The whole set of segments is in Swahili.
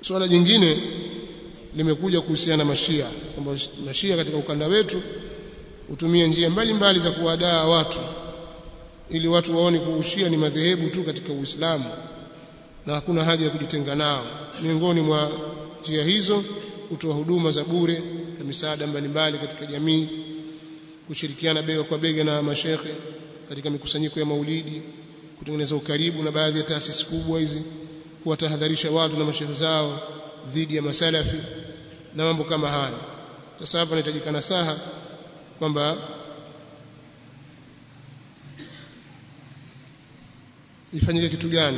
swala jingine limekuja kuhusiana na mashia kwamba mashia katika ukanda wetu hutumia njia mbalimbali za kuwadaa watu ili watu waone kuwa ushia ni madhehebu tu katika Uislamu na hakuna haja ya kujitenga nao. Miongoni mwa njia hizo kutoa huduma za bure na misaada mbalimbali katika jamii, kushirikiana bega kwa bega na mashekhe katika mikusanyiko ya maulidi, kutengeneza ukaribu na baadhi ya taasisi kubwa hizi, kuwatahadharisha watu na mashehe zao dhidi ya masalafi na mambo kama hayo. Sasa hapa inahitajika nasaha kwamba ifanyike kitu gani?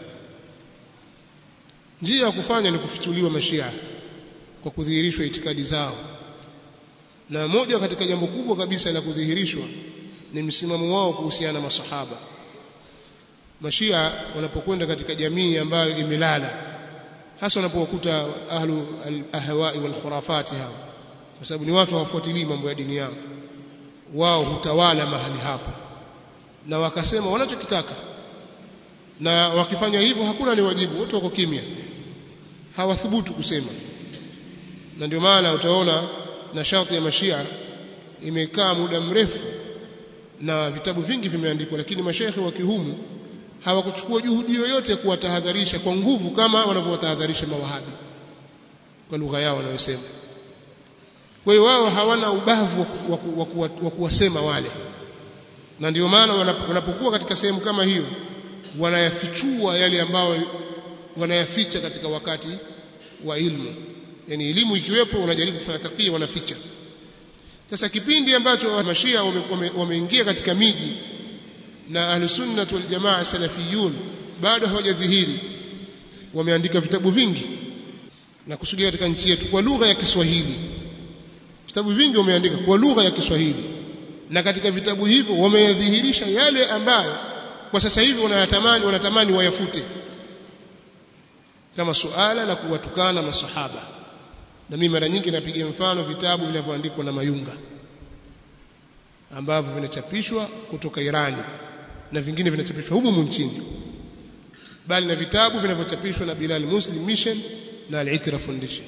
Njia ya kufanya ni kufichuliwa mashia kwa kudhihirishwa itikadi zao, na moja katika jambo kubwa kabisa la kudhihirishwa ni msimamo wao kuhusiana na masahaba. Mashia wanapokwenda katika jamii ambayo imelala, hasa wanapokuta ahlu al-ahwai wal khurafati hao, kwa sababu ni watu hawafuatilii mambo ya dini yao, wao hutawala mahali hapo, na wakasema wanachokitaka na wakifanya hivyo hakuna ni wajibu, wote wako kimya, hawathubutu kusema. Na ndio maana utaona nashati ya mashia imekaa muda mrefu na vitabu vingi vimeandikwa, lakini mashekhe wa kihumu hawakuchukua juhudi yoyote ya kuwatahadharisha kwa nguvu kama wanavyowatahadharisha mawahabi kwa lugha yao wanayosema. Kwa hiyo wao hawana ubavu wa kuwasema wale, na ndio maana wanapokuwa katika sehemu kama hiyo wanayafichua yale ambayo wanayaficha katika wakati wa ilmu, yani elimu ikiwepo, wanajaribu kufanya takia, wanaficha. Sasa kipindi ambacho mashia wameingia wame, wame katika miji na ahlusunnah wal jamaa salafiyun bado hawajadhihiri, wameandika vitabu vingi na kusudia katika nchi yetu kwa lugha ya Kiswahili. Vitabu vingi wameandika kwa lugha ya Kiswahili, na katika vitabu hivyo wameyadhihirisha yale ambayo kwa sasa hivi wanayatamani wanatamani wayafute kama suala la kuwatukana masahaba na mimi mara nyingi napiga mfano vitabu vinavyoandikwa na Mayunga ambavyo vinachapishwa kutoka Irani na vingine vinachapishwa humu nchini bali na vitabu vinavyochapishwa na Bilal Muslim Mission na Al-Itra Foundation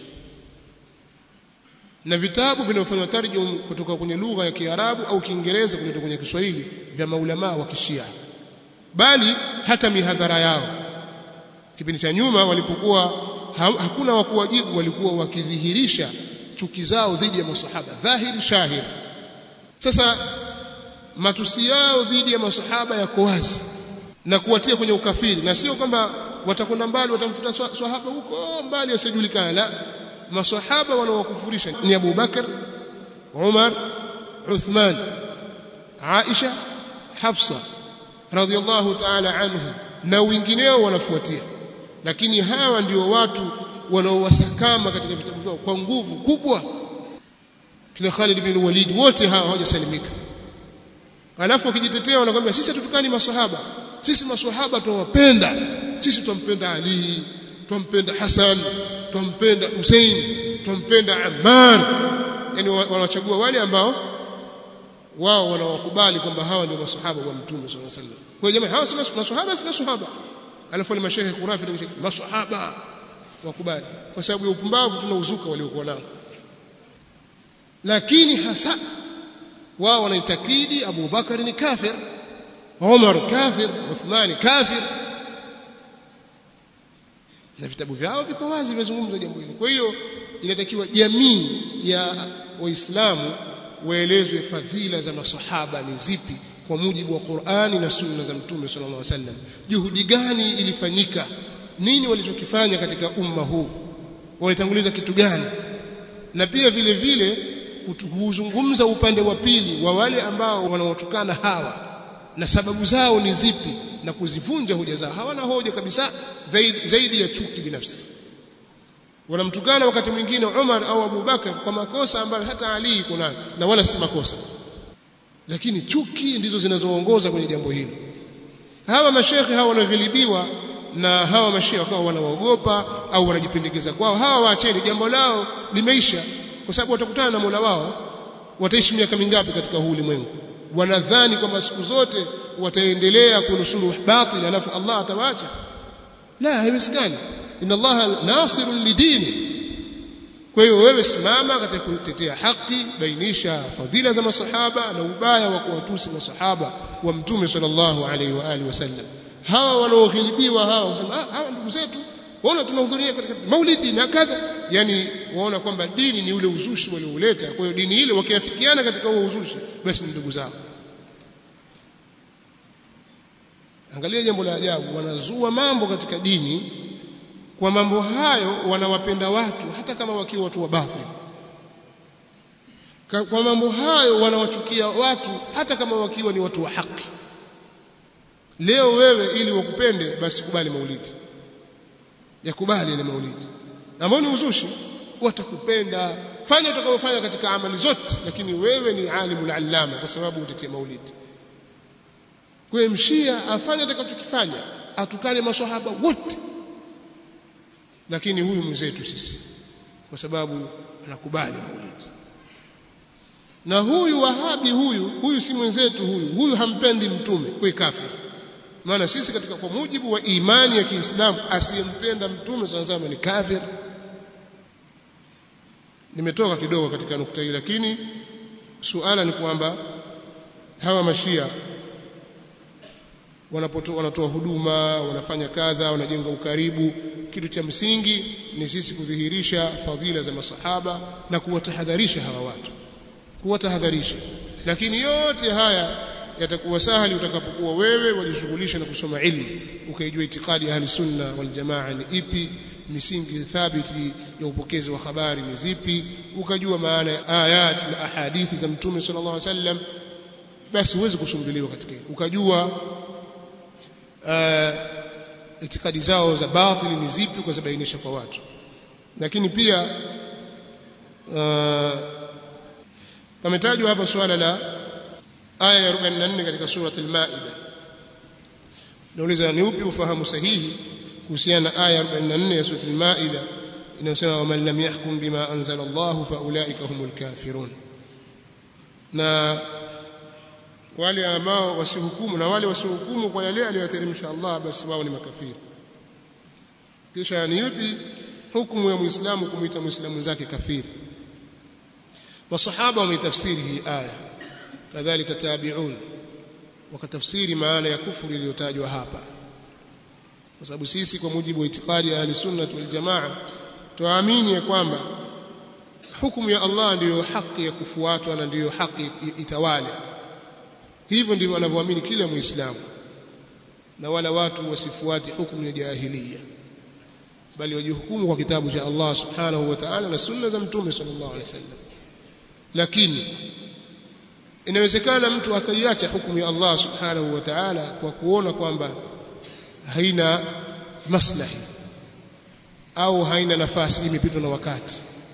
na vitabu vinavyofanywa tarjum kutoka kwenye lugha ya Kiarabu au Kiingereza kutoka kwenye Kiswahili vya maulamaa wa Kishia bali hata mihadhara yao kipindi cha nyuma walipokuwa ha, hakuna wa kuwajibu walikuwa wakidhihirisha chuki zao dhidi ya masahaba dhahiri shahir sasa matusi yao dhidi ya masahaba yako wazi na kuwatia kwenye ukafiri na sio kwamba watakwenda mbali watamfuta sahaba huko mbali asijulikana la masahaba wanaowakufurisha ni Abu Bakar Umar Uthman Aisha Hafsa radhiallahu ta'ala anhu na wengineo wanafuatia lakini hawa ndio watu wanaowasakama katika vitabu vyao kwa nguvu kubwa kina Khalid bin Walid wote hawa hawajasalimika alafu wakijitetea wanakwambia sisi hatutukani maswahaba sisi maswahaba tunawapenda sisi tumpenda Ali tumpenda Hassan tumpenda Hussein tumpenda Ammar yani wanachagua wale ambao wao wanawakubali kwamba hawa ndio maswahaba wa mtume sallallahu alaihi wasallam kwa jamaa hawa si maswahaba si maswahaba alafu ni mashehe khurafi na maswahaba wakubali kwa sababu ya upumbavu tunauzuka waliokuwa nao lakini hasa wao wanaitakidi Abu Bakar ni kafir Umar kafir Uthman kafir na vitabu vyao viko wazi vimezungumza jambo hili kwa hiyo inatakiwa jamii ya waislamu waelezwe fadhila za masahaba ni zipi kwa mujibu wa Qur'ani na sunna za Mtume sallallahu alaihi wasallam juhudi gani ilifanyika nini walichokifanya katika umma huu walitanguliza kitu gani na pia vile vile kuzungumza upande wa pili wa wale ambao wanaotukana hawa na sababu zao ni zipi na kuzivunja hoja zao hawana hoja kabisa zaidi, zaidi ya chuki binafsi wanamtukana wakati mwingine Umar au Abu Bakar kwa makosa ambayo hata Ali iko nayo na wala si makosa lakini chuki ndizo zinazoongoza kwenye jambo hili hawa mashekhe hawa wanaghilibiwa na hawa mashekhe wakawa wanawaogopa au wanajipendekeza kwao hawa waacheni jambo lao limeisha kwa sababu watakutana na Mola wao wataishi miaka mingapi katika huu ulimwengu wanadhani kwamba siku zote wataendelea kunusuru batil alafu Allah atawaacha la haiwezekani inna allaha nasirun lidini kwa hiyo wewe simama katika kutetea haki bainisha fadhila za masahaba na ubaya wa kuwatusi masahaba wa mtume sallallahu alaihi wa alihi wasallam hawa wanaoghilibiwa hawa wasema ah, hawa ndugu zetu waona tunahudhuria katika maulidi na kadha yani waona kwamba dini ni ule uzushi waliouleta kwa hiyo dini ile wakiafikiana katika huo uzushi basi ni ndugu zao angalia jambo la ajabu wanazua mambo katika dini kwa mambo hayo wanawapenda watu hata kama wakiwa watu wa batil kwa mambo hayo wanawachukia watu hata kama wakiwa ni watu wa haki leo wewe ili wakupende basi kubali maulidi yakubali ile maulidi ambao ni uzushi watakupenda fanya utakayofanya katika amali zote lakini wewe ni alimul allama kwa sababu utetea maulidi kwa mshia afanye atakachokifanya atukane maswahaba wote lakini huyu mwenzetu sisi kwa sababu anakubali maulidi na huyu wahabi huyu huyu si mwenzetu huyu huyu hampendi mtume kwa kafiri maana sisi katika kwa mujibu wa imani ya Kiislamu asiyempenda mtume sana ni kafir nimetoka kidogo katika nukta hii lakini suala ni kwamba hawa mashia wanapotoa wanatoa huduma wanafanya kadha wanajenga ukaribu kitu cha msingi ni sisi kudhihirisha fadhila za masahaba na kuwatahadharisha hawa watu kuwatahadharisha lakini yote haya yatakuwa sahali utakapokuwa wewe wajishughulisha na kusoma ilmu ukaijua itikadi ya ahli sunna wal jamaa ni ipi misingi thabiti ya upokezi wa habari ni zipi ukajua maana ya ayat na ahadithi za mtume sallallahu alaihi wasallam basi huwezi kusumbuliwa katika hilo ukajua uh, itikadi zao za batili ni zipi ukazibainisha kwa watu lakini pia uh, pametajwa hapa suala la aya ya 44 katika surati al-Maida nauliza ni upi ufahamu sahihi kuhusiana na aya 44 ya surati al-Maida inayosema waman lam yahkum bima anzala Allah fa ulaika humul kafirun na wale ambao wasihukumu na wale wasiohukumu kwa yale aliyoteremsha Allah basi wao ni makafiri kisha ni yupi hukumu ya muislamu kumuita muislamu zake kafiri masahaba wametafsiri hii aya kadhalika tabi'un wakatafsiri maana ya kufuru iliyotajwa hapa kwa sababu sisi kwa mujibu wa itikadi ya ahlusunnah wal jamaa tuamini ya kwamba hukumu ya Allah ndiyo haki ya kufuatwa na ndiyo haki itawale hivyo ndivyo wanavyoamini kila muislamu na wala watu wasifuate hukumu ya jahiliya bali wajihukumu kwa kitabu cha Allah subhanahu wa ta'ala na sunna za mtume sallallahu alaihi wasallam lakini inawezekana mtu akaiacha hukumu ya Allah subhanahu wa ta'ala kwa kuona kwamba haina maslahi au haina nafasi imepitwa na wakati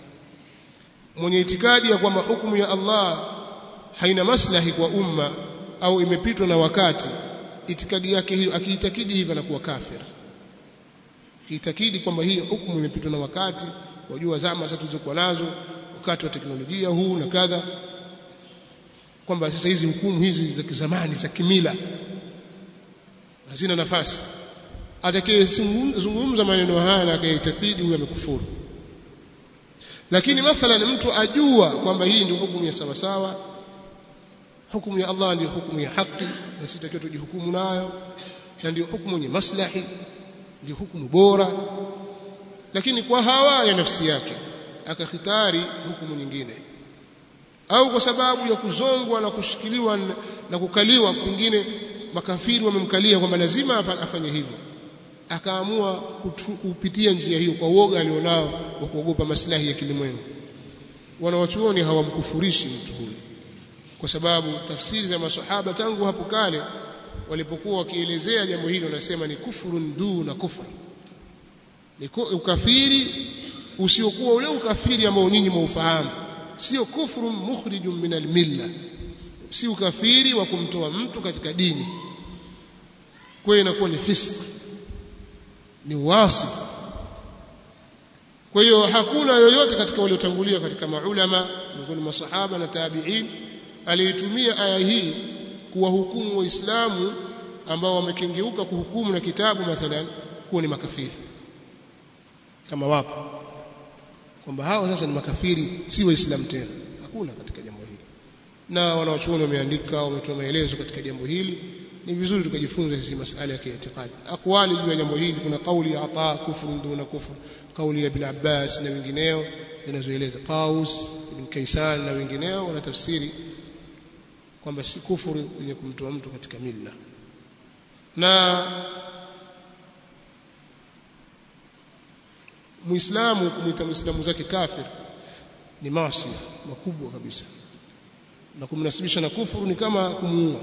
mwenye itikadi ya kwamba hukumu ya Allah haina maslahi kwa umma au imepitwa na wakati itikadi yake hiyo akiitakidi hivyo anakuwa kafir akiitakidi kwamba hii hukumu imepitwa na wakati wajua zama sasa tulizokuwa nazo wakati wa teknolojia huu na kadha kwamba sasa hizi hukumu hizi za kizamani za kimila hazina nafasi atakayezungumza maneno haya na akaitakidi huyo amekufuru lakini mathalan mtu ajua kwamba hii ndio hukumu ya sawa sawa hukumu ya Allah ndio hukumu ya haki na sitakiwa tujihukumu nayo na ndio hukumu yenye maslahi ndio hukumu bora lakini kwa hawa ya nafsi yake akakhitari hukumu nyingine au kwa sababu ya kuzongwa na kushikiliwa na kukaliwa pengine makafiri wamemkalia kwamba lazima afanye hivyo akaamua kupitia njia hiyo kwa uoga alionao wa kuogopa maslahi ya kilimwengu wanawachuoni hawamkufurishi mtu huyu kwa sababu tafsiri za masahaba tangu hapo kale walipokuwa wakielezea jambo hili wanasema ni kufurun duna kufr ni ukafiri usiokuwa ule ukafiri ambao nyinyi mwaufahamu sio kufru mukhrijun min almilla si ukafiri wa kumtoa mtu katika dini kwa hiyo inakuwa ni fisk ni uasi kwa hiyo hakuna yoyote katika waliotangulia katika maulama miongoni mwa masahaba na tabi'in aliyetumia aya hii kuwahukumu waislamu ambao wamekengeuka kuhukumu na kitabu mathalan kuwa ni makafiri kama wapo kwamba hao sasa ni makafiri si waislamu tena hakuna katika jambo hili na wanawachuoni wameandika wametoa maelezo katika jambo hili ni vizuri tukajifunza hizi masala ya kiitikadi aqwali juu ya jambo hili kuna kauli ya ata kufru duna kufru kauli ya ibn Abbas na wengineo zinazoeleza Qaus ibn Kaysan na wengineo wanatafsiri kwamba si kufuru yenye kumtoa mtu katika milla na muislamu kumwita muislamu zake kafir ni maasi makubwa kabisa na kumnasibisha na kufuru ni kama kumuua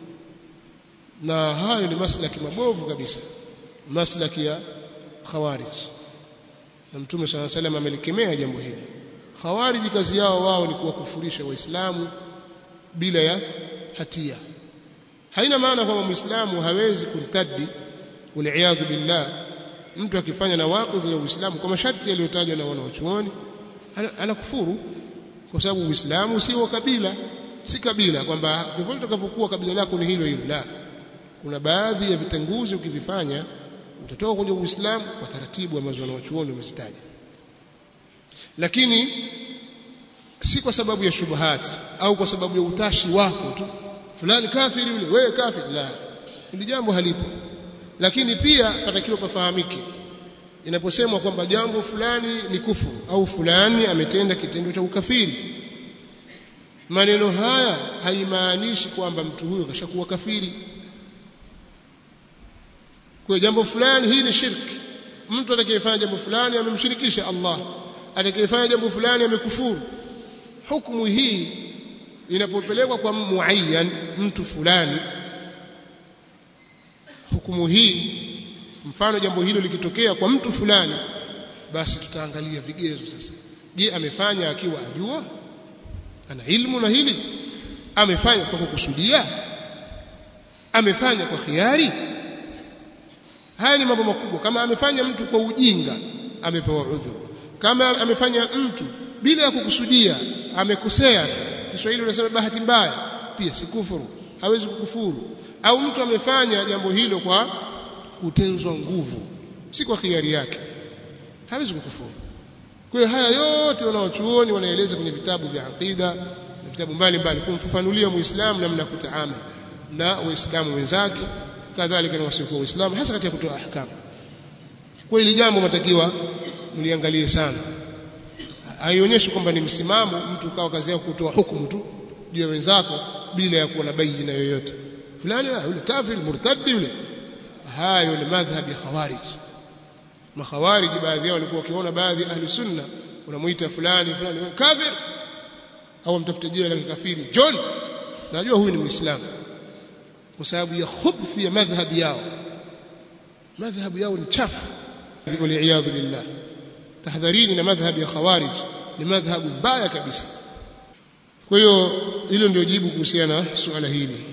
na hayo ni maslaki mabovu kabisa maslaki ya khawarij na mtume swalla salam amelikemea jambo hili khawarij kazi yao wao ni kuwakufurisha waislamu bila ya hatia haina maana kwamba muislamu hawezi kurtadi waliaadhu billah mtu akifanya na waqidhi ya uislamu kwa masharti yaliyotajwa na wanaochuoni anakufuru kwa sababu uislamu si wa kabila si kabila kwamba vyovyote utakavyokuwa kabila lako ni hilo hilo la kuna baadhi ya vitenguzi ukivifanya utatoka kwenye uislamu kwa taratibu ambazo wanaochuoni wamezitaja lakini si kwa sababu ya shubuhati au kwa sababu ya utashi wako tu fulani kafiri yule wewe kafiri la hili jambo halipo lakini pia patakiwa pafahamike inaposemwa kwamba jambo fulani ni kufuru au fulani ametenda kitendo cha ukafiri maneno haya haimaanishi kwamba mtu huyo kashakuwa kafiri kwa jambo fulani hii ni shirki mtu atakayefanya jambo fulani amemshirikisha Allah atakayefanya jambo fulani amekufuru hukumu hii inapopelekwa kwa muayyan mtu fulani hukumu hii mfano jambo hilo likitokea kwa mtu fulani basi tutaangalia vigezo sasa je amefanya akiwa ajua ana ilmu na hili amefanya kwa kukusudia amefanya kwa khiari haya ni mambo makubwa kama amefanya mtu kwa ujinga amepewa udhuru kama amefanya mtu bila ya kukusudia amekosea Kiswahili unasema bahati mbaya pia si kufuru hawezi kukufuru au mtu amefanya jambo hilo kwa kutenzwa nguvu si kwa khiari yake hawezi kukufuru kwa hiyo haya yote wanaochuoni wanaeleza kwenye vitabu vya aqida na vitabu mbalimbali kumfafanulia muislamu namna kutaamali na waislamu wenzake kadhalika na wasiokuwa waislamu hasa katika kutoa ahkamu kwa hili jambo matakiwa mliangalie sana haionyeshi kwamba ni msimamo mtu kawa kazi yako kutoa hukumu tu juu ya wenzako bila ya kuwa na bayina yoyote fulani yule kafir murtadi yule hayo ni madhhabi ya khawarij makhawarij baadhi yao walikuwa wakiona baadhi ahli sunna unamuita fulani fulani kafir au mtafute jina la kafiri John najua huyu ni muislamu kwa sababu ya khubthi ya madhhabi yao madhhabu yao ni chafu waliaadhu billah tahadharini na madhhabi ya khawarij ni madhhabu mbaya kabisa kwa hiyo hilo ndio jibu kuhusiana na suala hili